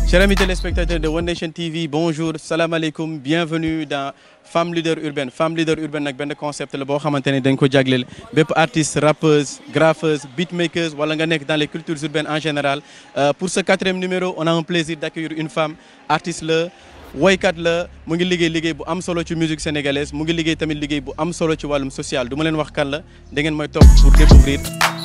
Chers amis téléspectateurs de One Nation TV bonjour salam aleykum bienvenue dans Femme Leader Urbaine Femme Leader Urbaine nag benn concept la boo xamante ne dañ ko jagleel bépp artiste rappeuse graffeuse beatmakeuse wala nga nekk dans les cultures urbaines en général pour ce quatrième numéro on a un plaisir d'accueillir une femme artiste la woykat la mu ngi liggéey liggéey bu am solo ci musique sénégalaise mu ngi liggéey tamit liggéey bu am solo ci wàllum social du ma leen wax kan la da ngeen mooy topp pour découvrir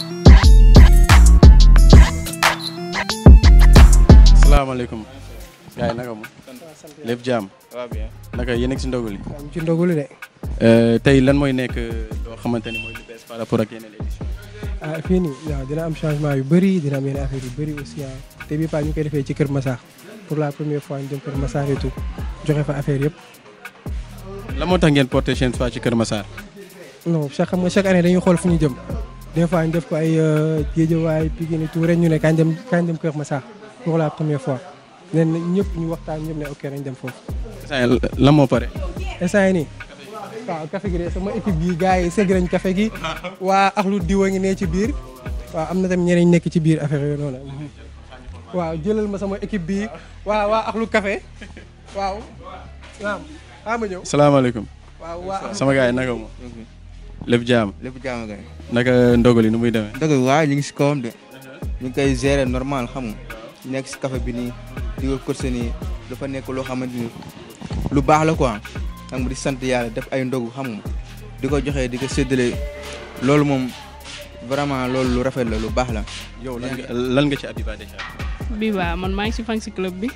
salaamaaleykum gars yi naka mu lépp jaam waaw bien. naka yéen a ngi si ndogu li am ci ndogulu de tey lan mooy nekk loo xamante ni mooy lu bees par rapport ak yeneen édition ah fii nii waaw dina am changement yu bëri dina am yeneen affaire yu bëri aussi ah te bii pas ñu koy defee ci Kër Massar pour la première fois ñu dem Kër Massar et tout joxe fa affaire yëpp la moo tax ngeen porté chaîne soit ci Kër Massar non chaque xam nga chaque année dañuy xool fu ñu jëm des fois ñu def ko ay Guédiawaye Pikine et tout ren ñu ne kañ dem kañ dem Kër Massar pour la première fois nen ñëpp ñu waxtaan ñëpp ne ok nañ dem foofu instant la moo pare instant yi nii waaw café gi de sama équipe gi gars yi segg nañ café gi waa axlu diwa ngi ne ci biir waaw am na tamit ñeneen nekk ci biir affaire yooyu noonu waaw jëlal ma sama équipe bi waa waa axlu café waaw waaw xaa ma ñëw salaamaaleykum waaw waa sama gars yi naka mu lépp jaam lépp jàmm kay. naka ndogali nu muy demee dëgg waaye ñu ngi si kawam de ñu ngi koy gérer normal xam nga nekk si café bi nii di ko course nii dafa nekk loo xamante ni lu baax la quoi xam nga di sant yàlla def ay ndogu xam nga di ko joxe di ko séddale loolu moom vraiment loolu lu rafet la lu baax la. yow lan nga lan nga ci Abiba déjà Biba man maa ngi si fan si club bi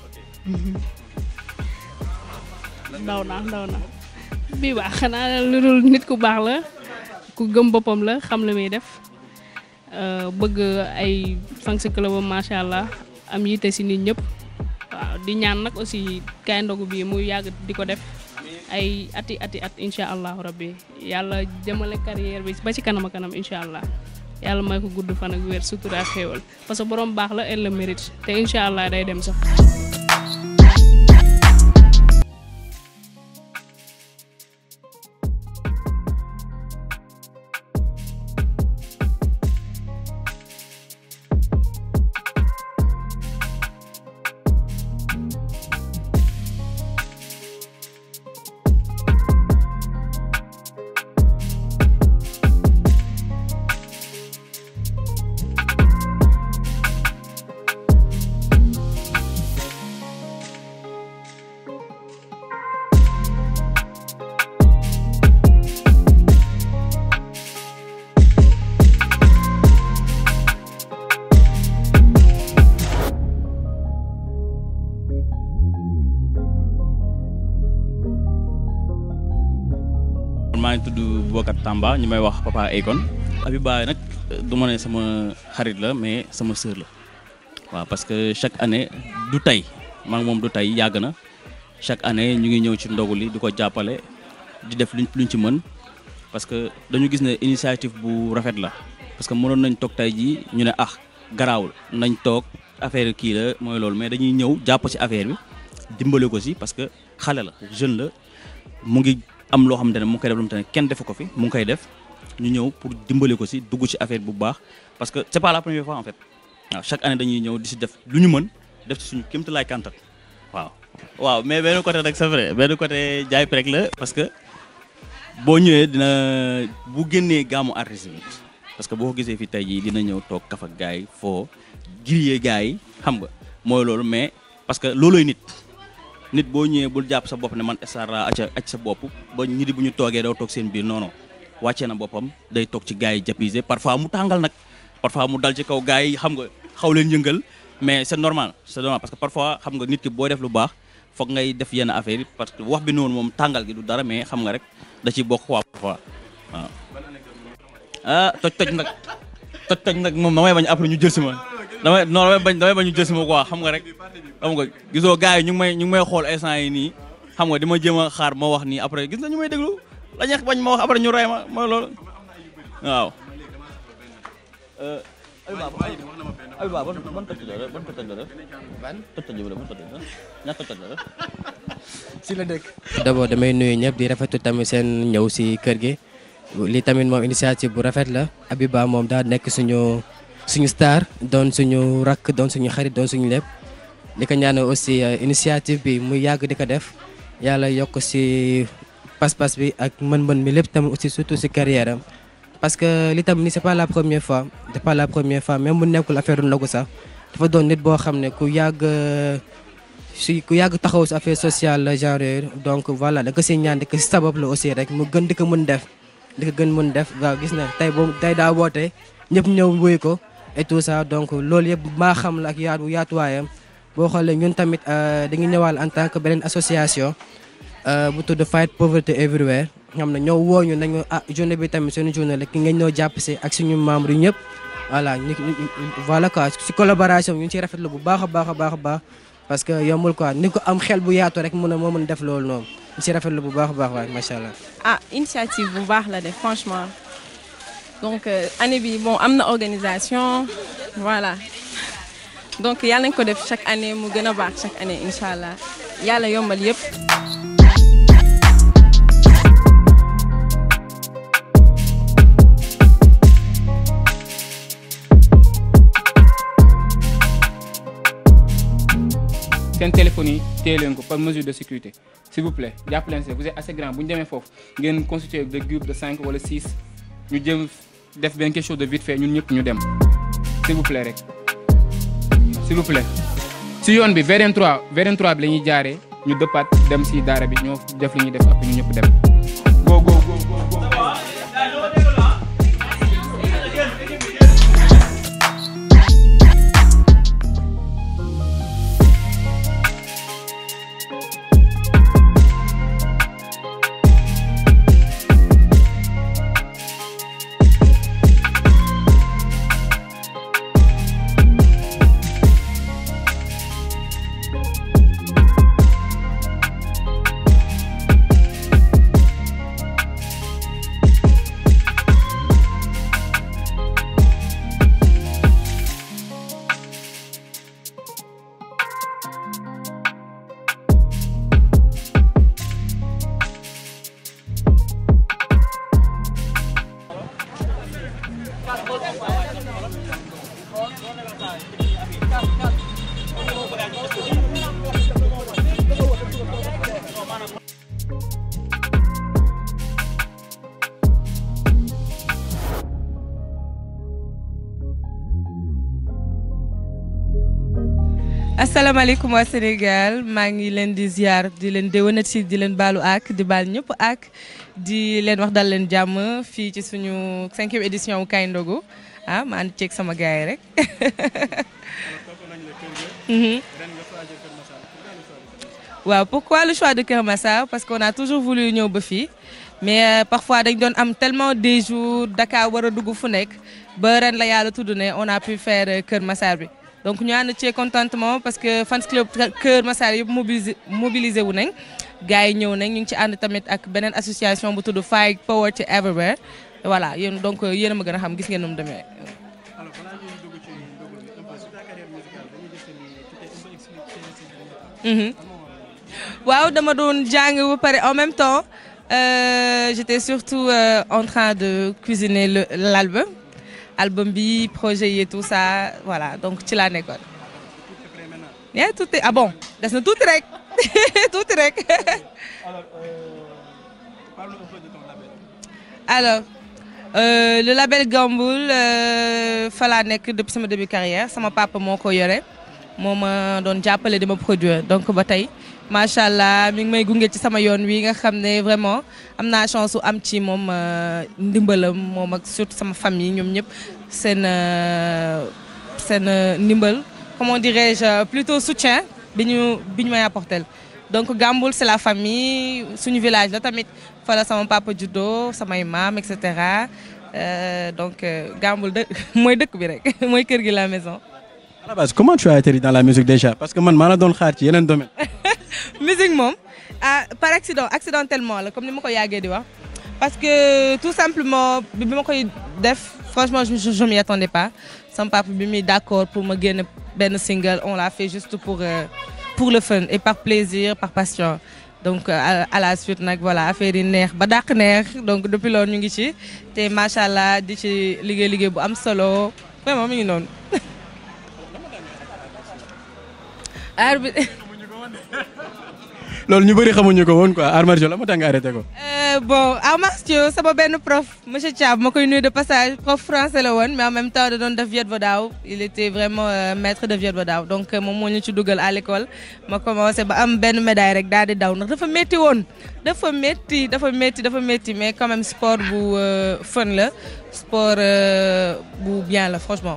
ndaw na ndaw na Biba xanaa lu dul nit ku baax la ku gëm boppam la xam la muy def euh, bëgg ay fan si club am macha allah am yitte si nit ñëpp waaw di ñaan nag aussi kaay ndogu bi muy yàgg di ko def ay ati ati at incha allahu rabbi yàlla jëmale carrière bi ba ci kanam a kanam incha allah yàlla may ko gudd fan ak wér sutura ak xéewal parce que borom baax la elle le mérite te incha allah day dem sax. maa ngi tudd Boubacar Tamba ñu may wax Papa Akon Abiba nag du ma ne sama xarit la mais sama sœur la waaw parce que chaque année du tey maa ngi moom du tey yàgg na chaque année ñu ngi ñëw ci ndogu li di ko jàppale di def luñ luñ ci mën parce que dañu gis ne initiative bu rafet la parce que mënoon nañ toog tey jii ñu ne ah garaawul nañ toog affaire kii la mooy loolu mais dañuy ñëw jàpp ci affaire bi dimbale ko si parce que xale la jeune la mu ngi am loo xamante ne mu ngi koy def lu mu ne kenn defu ko fi mu ngi koy def ñu ñëw pour dimbale ko si dugg ci affaire bu baax parce que c'est pas la première fois en fait waaw chaque année dañuy ñëw di si def lu ñu mën def ci suñu kéemtalaay kàntan waaw. waaw mais benn côté rek c'est vrai benn côté jaay prek la parce que boo ñëwee dina bu génnee gaamu artiste bi parce que boo ko gisee fi tey jii dina ñëw toog kaf ak gars yi foo grillé gars yi xam nga mooy loolu mais parce que loolooy nit. nit boo ñëwee bul jàpp sa bopp ne man star laa acca acc sa bopp ba ñi di bu ñu toogee doo toog seen biir non non wàccee na boppam day toog ci gars yi japisé parfois mu tàngal nag parfois mu dal ci kaw gars yi xam nga xaw leen yëngal mais c'est normal c'est normal parce que parfois xam nga nit ki boo def lu baax foog ngay def yenn affaire yi parce que wax bi noonu moom tàngal gi du dara mais xam nga rek da ciy bokk quoi parfois waaw. ah toj toj nag toj toj nag moom damay bañ après ñu jël si ma damay non damay bañ damay bañ ñu jël si ma quoi xam nga rek. xam nga gisoo gars yi ñu ngi may ñu ngi may xool instant yi nii xam nga di ma jéem a xaar ma wax nii après gis na ñu may déglu la ñeex bañ ma wax après ñu rey ma mooy loolu waaw. Abiba Abiba ban ban toj la ban toj la def ban toj toj la ban toj la ñaata toj la def si la dëkk d'abord damay nuyu ñëpp di rafetlu tamit seen ñëw si kër gi li tamit moom initiative bu rafet la Abiba moom daa nekk suñu suñu star doon suñu rakk doon suñu xarit doon suñu lépp di ko ñaanal aussi initiative bi muy yàgg di ko def yàlla yokk si pas-pas bi ak mën-mën mi lépp tamit aussi surtout si carrière am parce que li tam ni c'est pas la première fois c'est pas la première fois même mu nekkul affaire ndogu sax dafa doon nit boo xam ne ku yàgg si ku yàgg taxaw si affaire sociale la genre yooyu donc voilà da ko si ñaan di ko si sabab la aussi rek mu gën di ko mën def di ko gën mën def waaw gis na tey boobu tey daa woote ñëpp ñëw wuy ko et tout ça donc loolu yëpp maa xam la ak yaatu yaatuwaayam boo xoolee ñun tamit dañuy ñëwaal en tant que beneen association bu tudd Fight Poverty Everywhere xam ne ñoo woo ñu nañu ah journée bi tamit suñu journée la ki ngeen ñoo jàpp si ak suñu membres yi ñëpp voilà ñu voilà quoi si collaboration ñu ngi ciy rafetlu bu baax a baax a baax a baax parce que yombul quoi ni ko am xel bu yaatu rek mun a moo mën def loolu noonu ñu si rafetlu bu baax a baax waay macha allah. ah initiative bu baax la def franchement donc année bi bon am na organisation voilà donc yàlla nañ ko def chaque année mu gën a baax chaque année incha allah yàlla yombal yëpp. seen téléphone yi téye leen ko par mesure de sécurité s'il vous plaît jàpp leen si vous êtes assez grand bu ñu demee foofu ngeen constitué de groupe de cinq wala six ñu jëm def benn quelque chose de vite fait ñun ñëpp ñu dem s'il vous plaît rek s'il vous plaît. si yoon bi VDN 3 VDN 3 bi la ñuy jaaree ñu dëppaat dem si daara bi ñoo def li ñuy def après ñu ñëpp dem go go go go go. asalaamaaleykum waa Sénégal maa ngi leen di ziar di leen déwénati di leen baalu ak di baal ñëpp ak di leen wax dal leen jàmm fii ci suñu cinquième édition wu Kaay Ndogu ah ma ànd ceeg sama gars yi rek. waaw pourquoi le choix de Kër Massar parce qu'on a toujours voulu ñëw ba fii mais parfois dañ doon am tellement des jours Dakar war a dugg fu nekk ba ren la yàlla tudd ne on a pu faire Kër Massar bi. donc ñu ànd ci contentement parce que fans club Kër Massar yëpp mobilisé mobilisé wu nañ gars yi ñëw nañ ñu ngi ci ànd tamit ak beneen association bu tudd Fight Poverty Everywhere voilà yéen donc yéen a ma gën a xam gis ngeen nu mu demee. waaw dama doon jàng ba pare en même temps euh, j'étais surtout euh, en train de cuisiner le l'album album bi projet yi et tout ça voilà donc ci laa nekkoon. yaa tout est ah bon des na tuuti rek tuuti rek. alors euh, le label Gamboul fa laa nekk depuis sama début carrière sama papa moo ko yore moo ma doon jàppale di ma produire donc ba tey macha allah mi ngi may gunge ci sama yoon wi nga xam ne vraiment am naa chance su am ci moom ndimbalam moom ak surtout sama famille ñoom ñëpp seen seen ndimbal comment dirais-je plutôt soutien bi ñu bi ñu may apporter donc Gamboul c'est la famille suñu village la tamit fa la sama papa juddoo samay maam et cetera donc Gamboul dë mooy dëkk bi rek mooy kër gi la maison. à la base comment tu as atterri dans la musique déjà parce que man maa la doon xaar ci yeneen domaine. musique moom ah par accident accidentellement la comme ni ma ko yàggee di wax parce que tout simplement bi ma koy def franchement je je m'y attendais pas sama papa bi muy d'accord pour ma génn benn single on l'a fait juste pour pour le fun et par plaisir par passion donc à, à la suite nag voilà affaire yi neex ba dàq neex donc depuis loolu ñu ngi ci te macha allah di ci liggéey liggéey bu am solo vraiment mi ngi noonu. arbitre loolu ñu bëri xamuñu ko woon quoi arts martiaux la moo tax nga arrêté ko. Euh, bon arts martiaux sama benn prof monsieur Thiam ma koy nuyu de passage prof français la woon mais en même temps da doon def Viet Vo Dao il était vraiment euh, maître de Viet Vo Dao donc euh, moom moo ñu ci dugal à l'école ma commencé ba am benn médaille rek daal di daw ndax dafa métti woon dafa métti dafa métti dafa métti mais quand même sport bu euh, fun la sport euh, bu bien la franchement.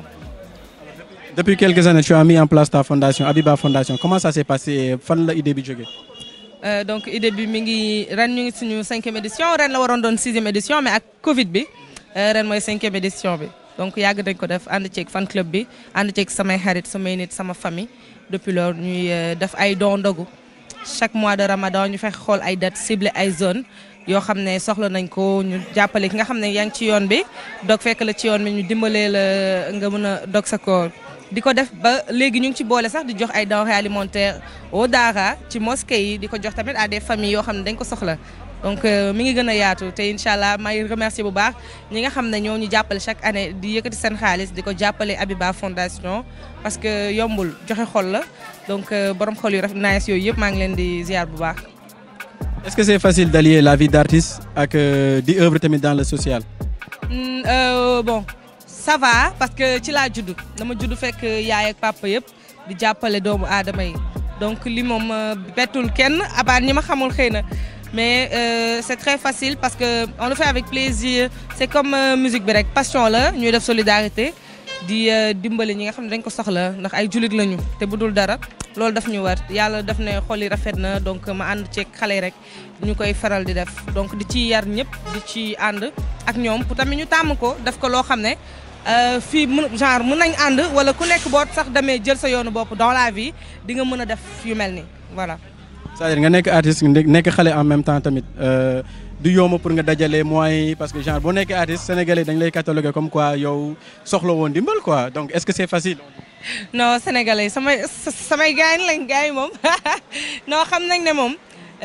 Depuis quelques années, tu as mis en place ta fondation, Abiba Fondation. Comment ça s'est passé Fan la idée bi jógee. Euh, donc idée bi mi ngi ren ñu ngi suñu cinquième édition ren la waroon doon sixième édition mais ak Covid bi euh, ren mooy cinquième édition bi donc yàgg nañ ko def ànd ceeg fan club bi ànd ceeg samay xarit samay nit sama famille depuis loolu ñuy euh, def ay don ndogu chaque mois de Ramadan ñu fexe xool ay dates ciblé ay zones yoo xam ne soxla nañ ko ñu jàppale ki nga xam ne yaa ngi ci yoon bi dog fekk la ci yoon bi ñu dimbalee la nga mën a dog sa koor di ko def ba léegi ñu ngi ci boole sax di jox ay denrées alimentaires au daara ci mosquée yi di ko jox tamit à des familles yoo xam ne dañ ko soxla donc euh, mi ngi gën a yaatu te incha allah may remercier bu baax ñi nga xam ne ñoo ñu jàppale chaque année di yëkkati seen xaalis di ko jàppale Abiba Fondation parce que yombul joxe xol la donc euh, borom xol yu rafet nice yooyu yëpp maa ngi leen di ziar bu baax. Est-ce que c'est facile d'allier la vie d'artiste ak euh, di œuvre tamit dans le social Mm, euh, bon ça va parce que ci laa judd dama judd fekk yaay ak papa yëpp di jàppale doomu aadama yi donc li moom euh, bettul kenn abaan ñi ma xamul xëy na mais euh, c'est très facile parce que on le fait avec plaisir c'est comme euh, musique bi rek passion la ñuy def solidarité di euh, dimbali ñi nga xam ne dañ ko soxla ndax ay jullit lañu te bu dul dara loolu daf ñu war yàlla daf ne xol yi rafet na donc ma ànd ceeg xale yi rek ñu koy faral di def donc di ci yar ñëpp di ci ànd ak ñoom pour tamit ñu tàmm ko def ko loo xam ne euh, fii mun genre mun nañ ànd wala ku nekk boo sax demee jël sa yoonu bopp dans la vie di nga mën a def yu mel ni voilà. c'est-à-dire nga nekk artiste nekk xale en même temps tamit euh, du yomb pour nga dajale moyens yi parce que genre boo nekkee artiste sénégalais dañ lay cataloguer comme quoi yow soxla woon dimbal quoi donc est-ce que c'est facile. non sénégalais samay samay gars yi lañ gars yi moom non xam nañ ne moom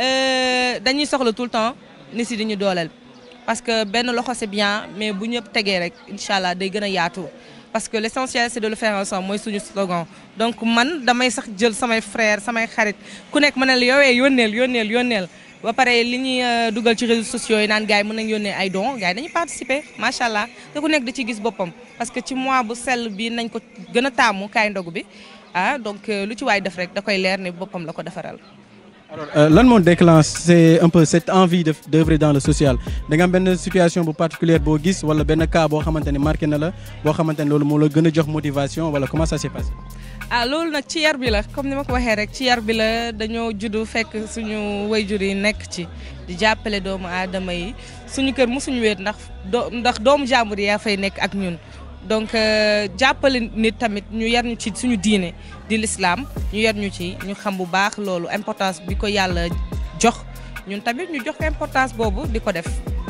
euh, dañuy soxla tout le temps ni si di ñu dooleel parce que benn loxo c'est bien mais bu ñëpp tegee rek incha allah day gën a yaatu parce que l'essentiel c'est de le faire ensemble mooy suñu slogan donc man damay sax jël samay frères samay xarit ku nekk ma ne la yoowee yónneel yónneel yónneel ba pare li ñuy euh, dugal ci réseaux sociaux yi naan gars yi mën nañ yónnee ay dons gars yi dañuy participer macha allah te ku nekk da ci gis boppam parce que ci mois bu sell bi nañ ko gën a taamu kaay ndogu bi ah donc euh, lu ci waay def rek da koy leer ne boppam la ko defaral. alors euh, lan moo déclenché un peu cette envie de d'œuvrer dans le social da nga am benn situation bu particulière boo gis wala benn cas boo xamante ne marqué na la boo xamante ne loolu moo la gën a jox motivation wala comment ça s'est passé. ah loolu nag ci yar bi la comme ni ma ko waxee rek ci yar bi la dañoo juddu fekk suñu wayjur yi nekk ci di jàppale doomu aadama yi suñu kër mosuñu weet ndax doo ndax doomu jàmbur yaa fay nekk ak ñun donc euh, jàppale nit tamit ñu yar ñu ci suñu diine di l'islam ñu yar ñu ci ñu xam bu baax loolu importance bi ko yàlla jox ñun tamit ñu jox ko importance boobu di ko def.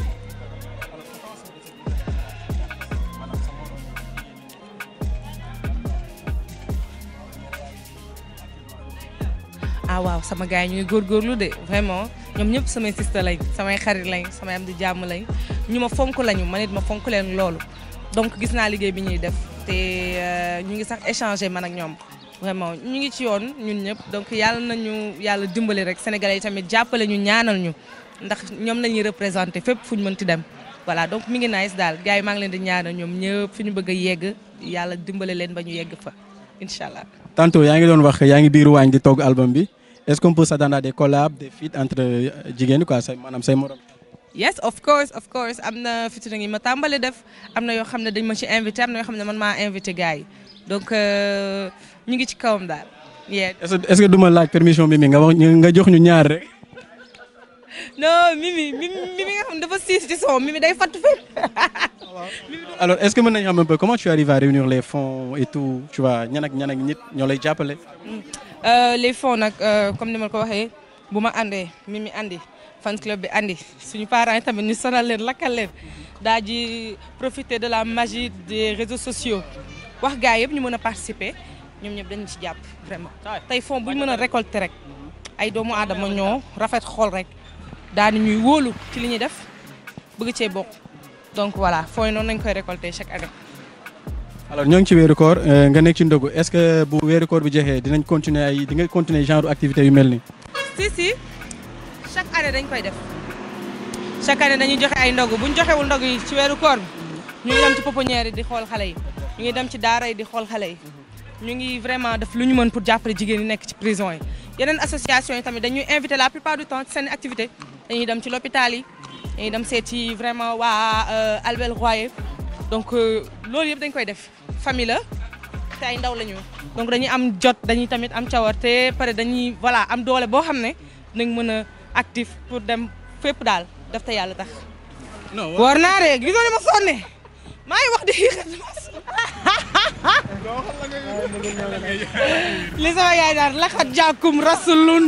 ah waaw sama gars yi ñu ngi góorgóorlu de vraiment ñoom ñëpp samay sister lañ samay xarit lañ samay am di jàmm lañ ñu ma fonk lañu man it ma fonk leen loolu donc gis naa liggéey bi ñuy def te euh, ñu ngi sax échanger man ak ñoom vraiment ñu ngi ci yoon ñun ñëpp donc yàlla nañu yàlla dimbali rek sénégalais yi tamit jàppale ñu ñaanal ñu ndax ñoom la ñuy représenté fépp fu ñu mënti dem voilà donc mi ngi nice daal gars yi maa ngi leen di ñaanal ñoom ñëpp fi ñu bëgg a yegg yàlla dimbale leen ba ñu yegg fa incha allah. tantôt yaa ngi doon wax yaa ngi biir waañ di togg album bi est-ce qu'on peut s'attendre à des collabs des feats entre jigéen quoi say maanaam say morom. yes of course of course am na featuring yi ma tàmbali def am na yoo xam ne dañ ma ci invité am na yoo xam ne man maa invité gars yi donc euh, ñu ngi ci kawam daal. yeah. est-ce que est-ce que duma laaj permission bi mi nga wax nga jox ñu ñaar rek. non Mimi Mimi Mimi nga xam ne dafa siis ci son Mimi day fatt fépp. alors est-ce que mën nañu xam un peu comment tu arrives à réunir les fonds et tout tu vois ñan ak ñan ak nit ñoo lay jàppale. Euh, les fonds nag euh, comme ni ma ko waxee bu ma àndee Mimi andi fan club bi andi suñu parents yi tamit ñu sonal leen lakkal leen daa ji profiter de la magie des réseaux sociaux wax gars yëpp ñu mën a participer ñoom ñëpp dañu ci jàpp vraiment. tey fonds bu ñu mën a récolter rek ay doomu aadama ñoo rafet xool rek daal di ñuy wóolu ci li ñuy def bëgg cee bokk donc voilà fonds yi noonu lañ koy récolter chaque année. alors ñoo ngi ci weeru koor euh, nga nekk ci ndogu est-ce que bu weeru koor bi jeexee dinañ continuer ay di nga continuer genre activité yu mel nii. si si chaque année dañ koy def chaque année dañuy joxe ay ndogu bu ñu joxewul ndogu yi ci weeru koor bi ñu ngi dem ci pouponnière yi di xool xale yi ñu ngi dem ci daara yi di xool xale yi ñu ngi vraiment def lu ñu mën pour jàppale jigéen yi nekk ci prison yi yeneen association yi tamit dañuy invité la plupart du temps ci seen activité dañuy dem ci l'hôpital yi dañuy dem seet ci vraiment waa euh, Albert Royer donc euh, loolu yëpp dañ koy def famille la te ay ndaw la ñu donc dañuy am jot dañuy tamit am cawarte pare dañuy voilà am doole boo xam ne dinañ mën a actif pour dem fépp daal def te yàlla tax. non war naa de gisoo ni ma sonne maa ngi wax di li sama yaay daal laxat jàkkum rasulun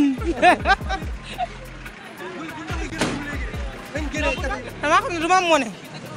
damaa xam ne du ma am mone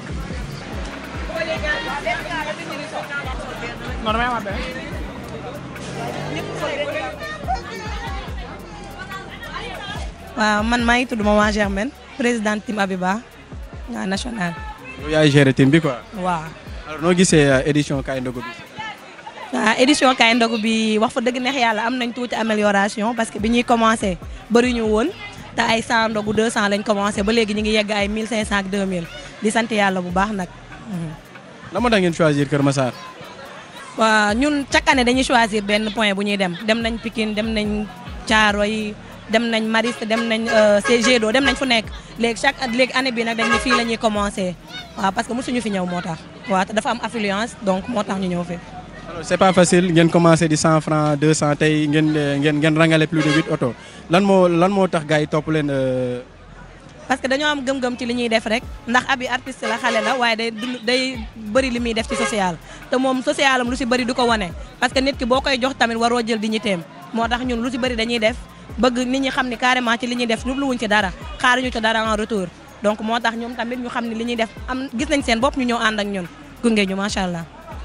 waaw man maa ngi tudd Maman Germaine présidente team Abiba waa national yow yaay gérer team bi quoi. waaw alors noo gisee euh, édition kaay ndogu bi. waaw édition kaay ndogu bi wax fa dëgg neex yàlla am nañ tuuti amélioration parce que bi ñuy commencé bëri ñu woon te ay 100 ndogu 200 lañ commencé ba léegi ñu ngi yegg ay 1500 ak 2000 di sant yàlla bu baax nag. lan moo tax ngeen choisir Kër Massar. waaw ñun chaque année dañuy choisir benn point bu ñuy dem dem nañ Pikine dem nañ Thiaroye dem nañ Mariste dem nañ CG do dem nañ fu nekk léegi chaque at léegi année bi nag dañ ne fii la ñuy commencé waaw parce que mosuñu fi ñëw moo tax waaw te dafa am affluence donc moo tax ñu ñëw fi. alors c'est pas facile ngeen commencé di 100 francs 200 tey ngeen euh, ngeen ngeen rangale plus de 8 oto lan moo lan moo tax gars yi topp leen. euh, parce que dañoo am gëm-gëm ci li ñuy def rek ndax abi artiste la xale la waaye day dund day bëri li muy def ci social te moom social am lu si bëri du ko wane parce que nit ki boo koy jox tamit waroo jël dignité am moo tax ñun lu si bëri dañuy def bëgg nit ñi xam ni carrément ci li ñuy def jubluwuñ ci dara xaaruñu ci dara en retour donc moo tax ñoom tamit ñu xam ne li ñuy def am gis nañ seen bopp ñu ñëw ànd ak ñun gunge ñu macha allah.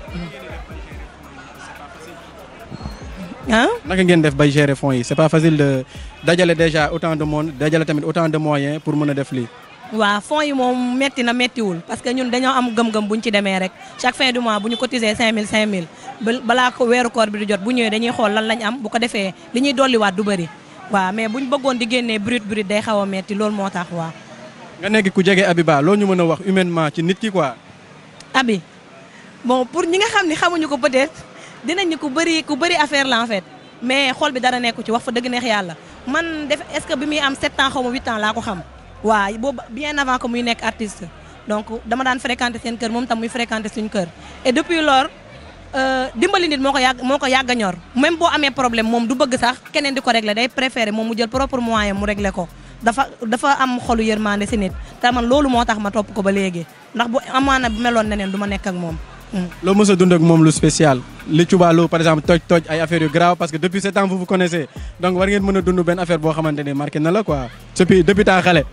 ah naka ngeen def bay gérer fonds yi c'est pas facile de dajale déjà autant de monde dajale tamit autant de moyens pour mën a def lii. waaw fonds yi moom metti na mettiwul parce que ñun dañoo am gëm-gëm bu ñu ci demee rek chaque fin du mois bu ñu cotiser 5000 5000 ba balaa ko weeru koor bi di jot bu ñëwee dañuy xool lan lañ am bu ko defee li ñuy dolliwaat du bëri waaw mais bu ñu bëggoon di génnee brut brut day xaw a metti loolu moo tax waaw. nga nekk ku jege Abiba loo ñu mën a wax humainement ci nit ki quoi. abi bon pour ñi nga xam ni xamuñu ko peut-être dinañ ni ku bëri ku bëri affaire la en fait mais xol bi dara nekku ci wax fa dëgg neex yàlla man def est-ce que bi muy am 7 ans xaw ma 8 ans laa ko xam waaw boobu bien avant que muy nekk artiste donc dama daan fréquenter seen kër moom tam muy fréquenter suñu kër et depuis lors dimbali nit moo ko yàgg moo ko yàgg a ñor même boo amee problème moom du bëgg sax keneen di ko régler day préférer moom mu jël propre moyen mu régler ko dafa dafa am xolu yërmande si nit te man loolu moo tax ma topp ko ba léegi ndax bu amaana bu meloon neneen du ma nekk ak moom loo mës a dund ak moom lu spécial li Cubaalo par exemple toj toj ay affaires yu grave parce que depuis ce temps vous vous connaissez donc war ngeen mën a dund benn affaire boo xamante ne marqué na la quoi depuis depuis temps xale.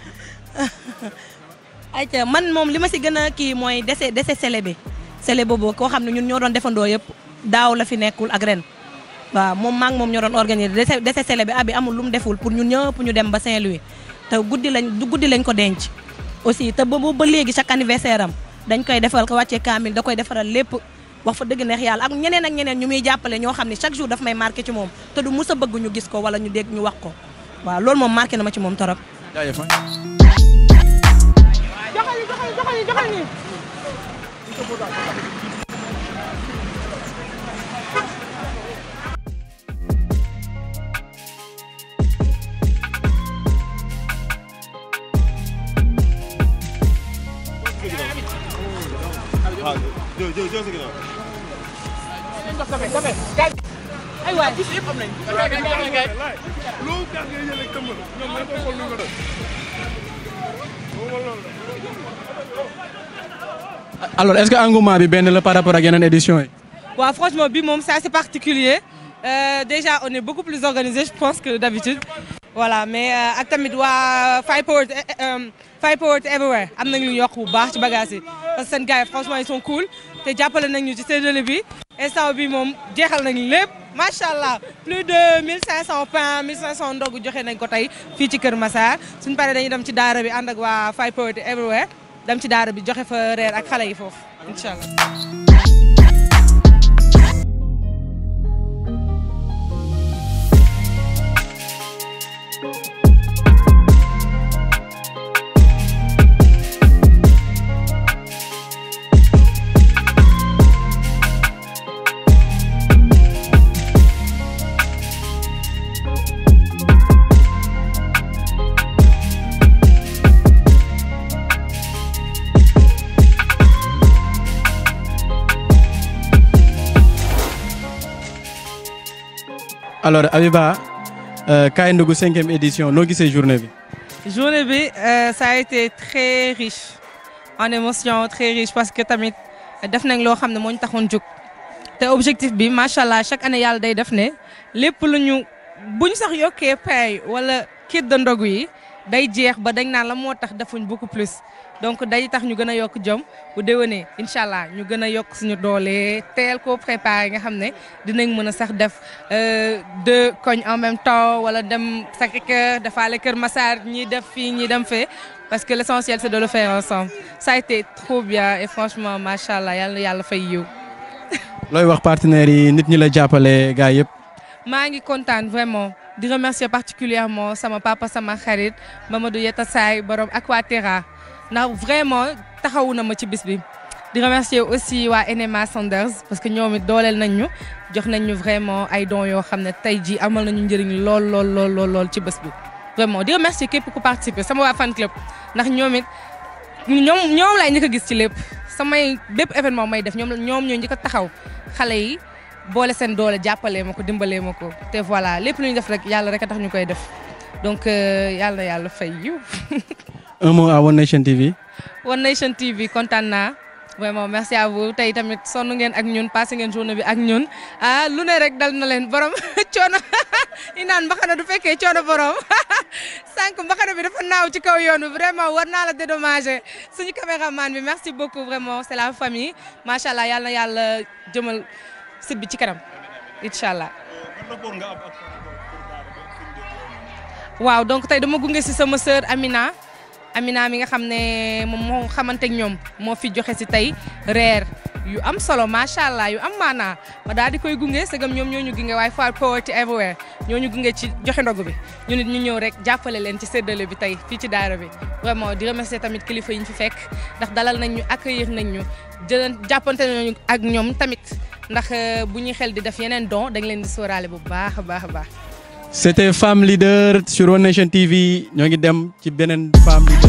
ayca man moom li ma si gën a kii mooy dese dese sele bi sele boobu koo xam ne ñun ñoo doon defandoo yëpp daaw la fi nekkul ak ren waaw moom maa ngi moom ñoo doon organiser dese dese sele bi abi amul lu mu deful pour ñun ñëpp ñu dem ba Saint-Louis te guddi lañ du guddi lañ ko denc aussi te ba ba léegi chaque anniversaire am dañ koy defal ko wàccee kaamil da koy defaral lépp wax fa dëgg neex yàlla ak ñeneen ak ñeneen ñu muy jàppale ñoo xam ne chaque jour daf may marqué ci moom te du mus a bëgg ñu gis ko wala ñu dégg ñu wax ko waaw loolu moom marqué na ma ci moom torop jaajëf alors est-ce que engouement bi benn la par rapport ak yeneen édition yi. waaw franchement bi moom c'est assez particulier Euh, déjà on est beaucoup plus organisé je pense que d'habitude voilà mais euh, ak tamit waa Five Power Five Power Everywhere am nañu lu ñu yokk bu baax ci bagage yi parce que seen gars yi franchement ils sont cool te jàppale nañu ci séddale bi instant bi moom jeexal nañu lépp macha allah plus de 1500 pain 1500 ndog joxe nañ ko tey fii ci Kër Massar suñu paree dañuy dem ci daara bi ànd ak waa Five Power Everywhere dem ci daara bi joxe fa reer ak xale yi foofu incha allah. alors Abiba Kaay Ndogu cinquième édition noo gisee journée bi. journée bi euh, ça a été très riche en émotion très riche parce que tamit def nañ loo xam ne moo ñu taxoon jóg te objectif bi macha allah chaque année yàlla day def ne lépp lu ñu bu ñu sax yokkee pay wala kit de ndogu yi day jeex ba dañ naan la moo tax defuñ beaucoup plus donc day tax ñu gën a yokk jom bu déwénee incha allah ñu gën a yokk suñu doole teel koo préparé nga xam ne dinañ mën a sax def deux koñ en même temps wala dem Sacré-Cœur defaale Kër Massar ñii def fii ñii dem fee parce que l'essentiel c'est de le faire ensemble ça a été trop bien et franchement macha allah yàlla na yàlla fay yiw looy wax partenaires yi nit ñi la jàppale gars yëpp. maa ngi kontaan vraiment di remercier particulièrement sama papa sama xarit Mamadou Yetta Saay borom Aquaterra ndax vraiment taxawu na ma ci bis bi. di remercier aussi waa NMA Sanders parce que ñoom it dooleel nañ ñu jox nañ ñu vraiment ay dons yoo xam ne tey jii amal nañu njëriñ lool lool lool lool lool ci bés bi. vraiment di remercier képp ku participer sama waa fan club ndax ñoom it ñoom ñoom laay njëkk a gis ci lépp samay bépp événement may def ñoom ñoom ñoo njëkk a taxaw xale yi. boole seen doole jàppalee ma ko dimbalee ma ko te voilà lépp lu ñu def rek yàlla rek a tax ñu koy def donc yàlla na yàlla fay yiw. un mot à One Nation TV. One Nation TV kontaan naa vraiment merci à vous tey tamit sonn ngeen ak ñun passé ngeen journée bi ak ñun ah lu ne rek dal na leen borom coono i naan mbaxana du fekkee coono borom sànq mbaxana bi dafa naaw ci kaw yoon bi vraiment war naa la dédommager suñu caméraman bi merci beaucoup vraiment c'est la famille macha allah yàlla na yàlla jëmal. site bi ci kanam incha allah waaw donc tey dama gunge si sama sœur Amina Amina mi nga xam ne moom moo xamante ak ñoom moo fi joxe si tey reer yu am solo macha allah yu am maanaa ma daal di koy gunge segam ñoom ñoo ñu gunge waaye Fall Poverty Everywhere ñoo ñu gunge ci joxe ndogu bi ñu nit ñu ñëw rek jàppale leen ci séddale bi tey fii ci daara bi vraiment di remercier tamit kilifa yi ñu fi fekk ndax dalal nañ ñu accueillir nañ ñu jëlan jàppante nañu ak ñoom tamit ndax bu ñuy xel di def yeneen don dañ leen di sóoraale bu baax a baax a baax. C'était Femme Leader sur One Nation TV ñoo ngi dem ci beneen Femme Leader.